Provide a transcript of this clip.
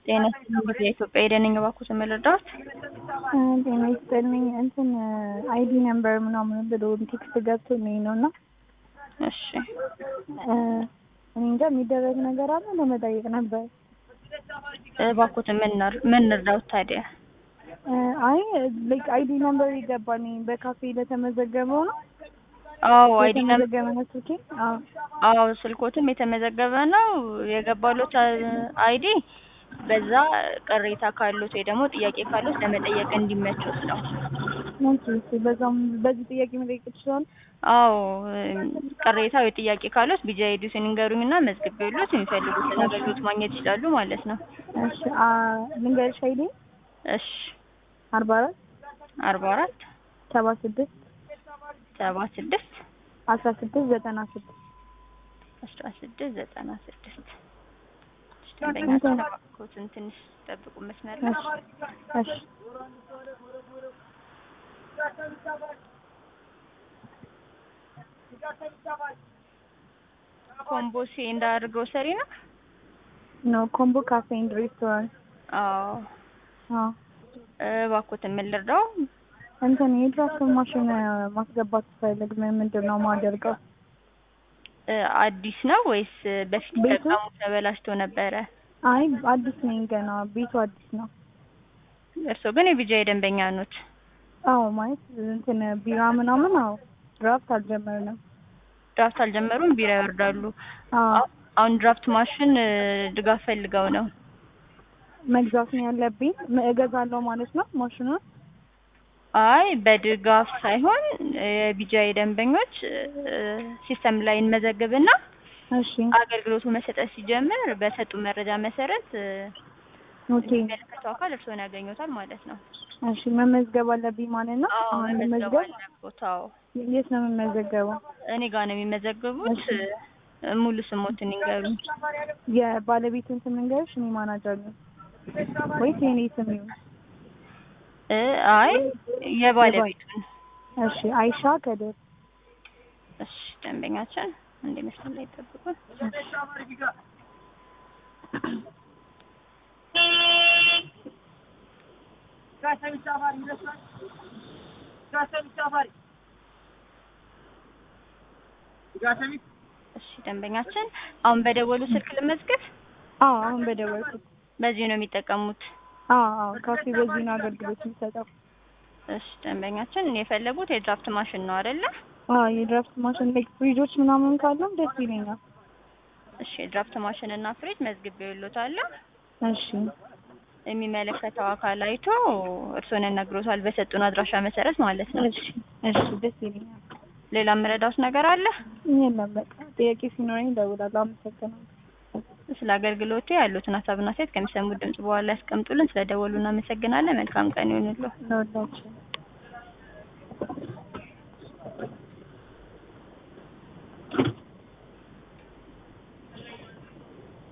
ጤና ይስጥልኝ የኢትዮጵያ የደንኝ እባክዎት መረዳት ጤና ይስጥልኝ እንትን አይዲ ነምበር ምናምን ብሎ ቴክስት ገብቶልኝ ነው እና እሺ እኔ እንጃ የሚደረግ ነገር አለ ለመጠየቅ ነበር። እባክዎት ምን ነር- ምን እንርዳዎት ታዲያ? አይ ላይክ አይዲ ነምበር ይገባል በካፌ ለተመዘገበው ነው አዎ አይዲ ነምበር የተመዘገበ ነው ስልኬ። አዎ አዎ ስልኮትም የተመዘገበ ነው የገባሎት አይዲ በዛ ቅሬታ ካሉት ወይ ደግሞ ጥያቄ ካሉት ለመጠየቅ እንዲመቹት ነው። ኦኬ እሺ፣ በዛም በዚህ ጥያቄ መጠየቅ ይችላል። አዎ ቅሬታ ወይ ጥያቄ ካሉት ቢጂ አይዲውን ይንገሩኝና መዝግቤዎት የሚፈልጉትን አገልግሎት ማግኘት ይችላሉ ማለት ነው። እሺ አ ልንገርሽ አይዲ እሺ አርባ አራት አርባ አራት ሰባ ስድስት ሰባ ስድስት አስራ ስድስት ዘጠና ስድስት አስራ ስድስት ዘጠና ስድስት ደንበኛችን እባክዎትን ትንሽ ጠብቁ መስመር ላይ እሺ እሺ ኮምቦሴ እንዳር ግሮሰሪ ነው። ኖ ኮምቦ ካፌ ኤንድ ሬስቶራንት። አዎ አዎ እባክዎትን ምን ልርዳው? እንትን የድራፍት ማሽን ማስገባት ስፈልግ ምን ምንድን ነው ማደርገው? እ አዲስ ነው ወይስ በፊት ቤቱ? ተጠቀሙ ተበላሽቶ ነበረ? አይ አዲስ ነኝ ገና ቤቱ አዲስ ነው። እርስዎ ግን የቢጂአይ ደንበኛ ኖት? አዎ ማለት እንትን ቢራ ምናምን አዎ ድራፍት አልጀመርንም። ድራፍት አልጀመሩም፣ ቢራ ይወርዳሉ። አዎ አሁን ድራፍት ማሽን እ ድጋፍ ፈልገው ነው። መግዛት ነው ያለብኝ ም- እገዛለሁ ማለት ነው ማሽኑን። አይ በድጋፍ ሳይሆን የቢጂአይ ደንበኞች እ ሲስተም ላይ እንመዘግብና እሺ አገልግሎቱ መሰጠት ሲጀምር በሰጡ መረጃ መሰረት እ ኦኬ የሚመለከተው አካል እርስዎን ያገኙታል ማለት ነው። እሺ መመዝገብ አለብኝ ማለት ነው። አዎ አሁን መመዝገብ መመዝገብ አለብዎት። አዎ የት ነው የምመዘገበው? እኔ ጋር ነው የሚመዘግቡት። እ ሙሉ ስሞትን ይንገሩኝ። የባለቤቱን ስም ልንገርሽ? እኔ ማናጀር ነኝ ወይስ የኔ ስም ይሁን? እ አይ የባለቤቱን። እሺ አይሻ ከድር። እሺ ደንበኛችን እንደ መስመር ላይ ይጠብቁን። እሺ ደንበኛችን አሁን በደወሉ ስልክ ልመዝገብ። አዎ አሁን በደወልኩት። በዚህ ነው የሚጠቀሙት። አዎ አዎ ካፌ በዚህ ነው አገልግሎት የሚሰጠው። እሺ ደንበኛችን የፈለጉት የድራፍት ማሽን ነው አይደለ? አዎ የድራፍት ማሽን ላይክ ፍሪጆች ምናምን ካለም ደስ ይለኛል። እሺ የድራፍት ማሽን እና ፍሪጅ መዝግቤዎታለሁ። እሺ የሚመለከተው አካል አይቶ እርስዎን ያናግሮታል በሰጡን አድራሻ መሰረት ማለት ነው። እሺ እሺ ደስ ይለኛል። ሌላ የምረዳዎት ነገር አለ? የለም በቃ ጥያቄ ሲኖረኝ እደውላለሁ። አመሰግናለሁ። ስለ አገልግሎቱ ያሉትን ሀሳብና አስተያየት ከሚሰሙት ድምጽ በኋላ ያስቀምጡልን። ስለደወሉ እናመሰግናለን። መልካም ቀን ይሁንልዎ። ለወዳችን